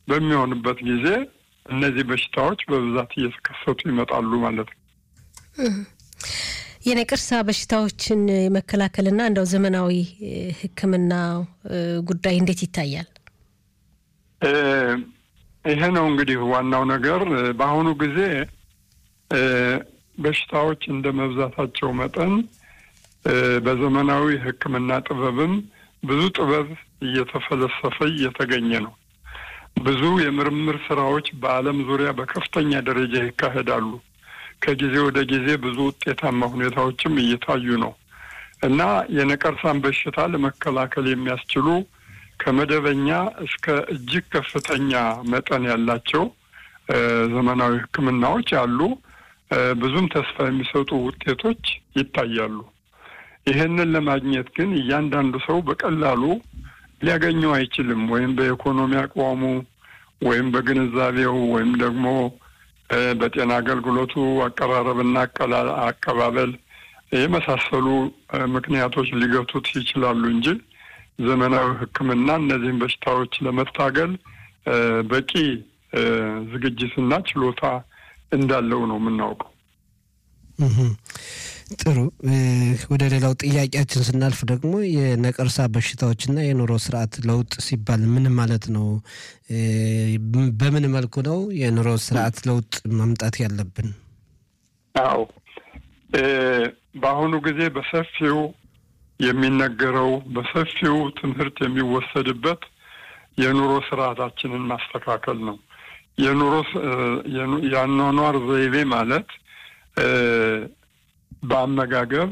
በሚሆንበት ጊዜ እነዚህ በሽታዎች በብዛት እየተከሰቱ ይመጣሉ ማለት ነው። የነቀርሳ በሽታዎችን የመከላከልና እንደው ዘመናዊ ሕክምና ጉዳይ እንዴት ይታያል? ይሄ ነው እንግዲህ ዋናው ነገር። በአሁኑ ጊዜ በሽታዎች እንደ መብዛታቸው መጠን በዘመናዊ ሕክምና ጥበብም ብዙ ጥበብ እየተፈለሰፈ እየተገኘ ነው። ብዙ የምርምር ስራዎች በዓለም ዙሪያ በከፍተኛ ደረጃ ይካሄዳሉ። ከጊዜ ወደ ጊዜ ብዙ ውጤታማ ሁኔታዎችም እየታዩ ነው እና የነቀርሳን በሽታ ለመከላከል የሚያስችሉ ከመደበኛ እስከ እጅግ ከፍተኛ መጠን ያላቸው ዘመናዊ ሕክምናዎች አሉ። ብዙም ተስፋ የሚሰጡ ውጤቶች ይታያሉ። ይህንን ለማግኘት ግን እያንዳንዱ ሰው በቀላሉ ሊያገኘው አይችልም። ወይም በኢኮኖሚ አቋሙ ወይም በግንዛቤው ወይም ደግሞ በጤና አገልግሎቱ አቀራረብና አቀባበል የመሳሰሉ ምክንያቶች ሊገቱት ይችላሉ እንጂ ዘመናዊ ሕክምና እነዚህን በሽታዎች ለመታገል በቂ ዝግጅትና ችሎታ እንዳለው ነው የምናውቀው። ጥሩ። ወደ ሌላው ጥያቄያችን ስናልፍ ደግሞ የነቀርሳ በሽታዎችና የኑሮ ስርዓት ለውጥ ሲባል ምን ማለት ነው? በምን መልኩ ነው የኑሮ ስርዓት ለውጥ ማምጣት ያለብን? አዎ በአሁኑ ጊዜ በሰፊው የሚነገረው በሰፊው ትምህርት የሚወሰድበት የኑሮ ስርዓታችንን ማስተካከል ነው። የኑሮ የአኗኗር ዘይቤ ማለት በአመጋገብ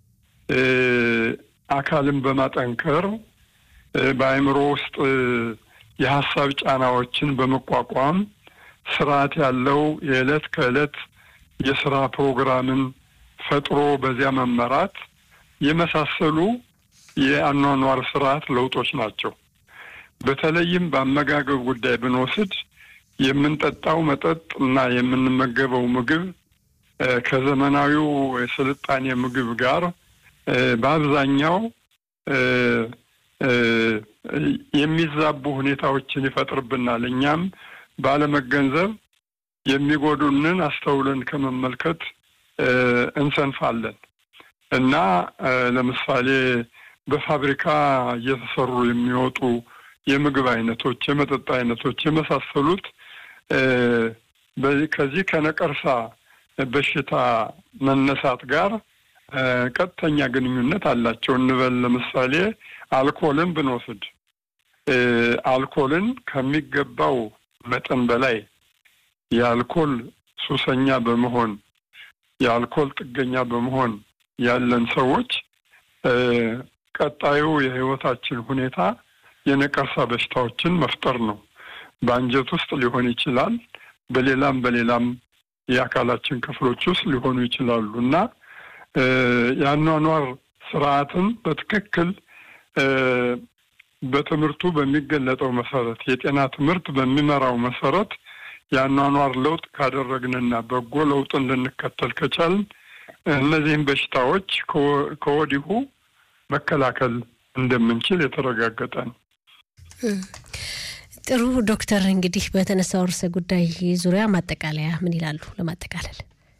አካልን በማጠንከር በአእምሮ ውስጥ የሀሳብ ጫናዎችን በመቋቋም ስርዓት ያለው የዕለት ከዕለት የስራ ፕሮግራምን ፈጥሮ በዚያ መመራት የመሳሰሉ የአኗኗር ስርዓት ለውጦች ናቸው። በተለይም በአመጋገብ ጉዳይ ብንወስድ የምንጠጣው መጠጥ እና የምንመገበው ምግብ ከዘመናዊው የስልጣኔ ምግብ ጋር በአብዛኛው የሚዛቡ ሁኔታዎችን ይፈጥርብናል። እኛም ባለመገንዘብ የሚጎዱንን አስተውለን ከመመልከት እንሰንፋለን እና ለምሳሌ በፋብሪካ እየተሰሩ የሚወጡ የምግብ አይነቶች፣ የመጠጥ አይነቶች የመሳሰሉት ከዚህ ከነቀርሳ በሽታ መነሳት ጋር ቀጥተኛ ግንኙነት አላቸው እንበል። ለምሳሌ አልኮልን ብንወስድ አልኮልን ከሚገባው መጠን በላይ የአልኮል ሱሰኛ በመሆን የአልኮል ጥገኛ በመሆን ያለን ሰዎች ቀጣዩ የሕይወታችን ሁኔታ የነቀርሳ በሽታዎችን መፍጠር ነው። በአንጀት ውስጥ ሊሆን ይችላል። በሌላም በሌላም የአካላችን ክፍሎች ውስጥ ሊሆኑ ይችላሉ እና የአኗኗር ስርዓትን በትክክል በትምህርቱ በሚገለጠው መሰረት የጤና ትምህርት በሚመራው መሰረት የአኗኗር ለውጥ ካደረግንና በጎ ለውጥን ልንከተል ከቻልን እነዚህም በሽታዎች ከወዲሁ መከላከል እንደምንችል የተረጋገጠ ነው። ጥሩ ዶክተር፣ እንግዲህ በተነሳው ርዕሰ ጉዳይ ዙሪያ ማጠቃለያ ምን ይላሉ? ለማጠቃለል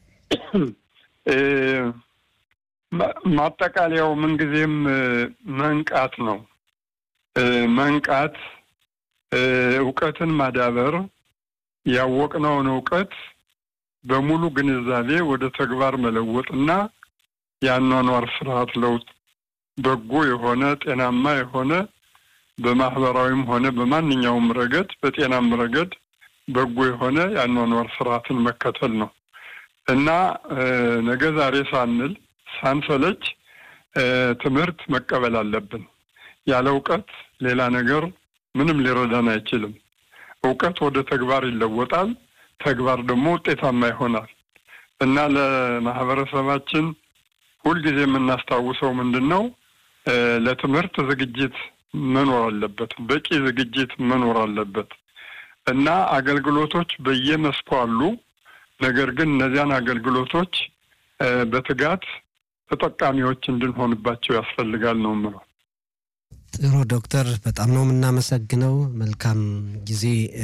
ማጠቃለያው ምንጊዜም መንቃት ነው። መንቃት፣ እውቀትን ማዳበር፣ ያወቅነውን እውቀት በሙሉ ግንዛቤ ወደ ተግባር መለወጥና የአኗኗር ስርዓት ለውጥ በጎ የሆነ ጤናማ የሆነ በማህበራዊም ሆነ በማንኛውም ረገድ በጤናም ረገድ በጎ የሆነ የአኗኗር ስርዓትን መከተል ነው እና ነገ ዛሬ ሳንል ሳንሰለች ትምህርት መቀበል አለብን። ያለ እውቀት ሌላ ነገር ምንም ሊረዳን አይችልም። እውቀት ወደ ተግባር ይለወጣል። ተግባር ደግሞ ውጤታማ ይሆናል እና ለማህበረሰባችን ሁልጊዜ የምናስታውሰው ምንድን ነው? ለትምህርት ዝግጅት መኖር አለበት። በቂ ዝግጅት መኖር አለበት እና አገልግሎቶች በየመስኩ አሉ። ነገር ግን እነዚያን አገልግሎቶች በትጋት ተጠቃሚዎች እንድንሆንባቸው ያስፈልጋል ነው የምለው። ጥሩ ዶክተር፣ በጣም ነው የምናመሰግነው። መልካም ጊዜ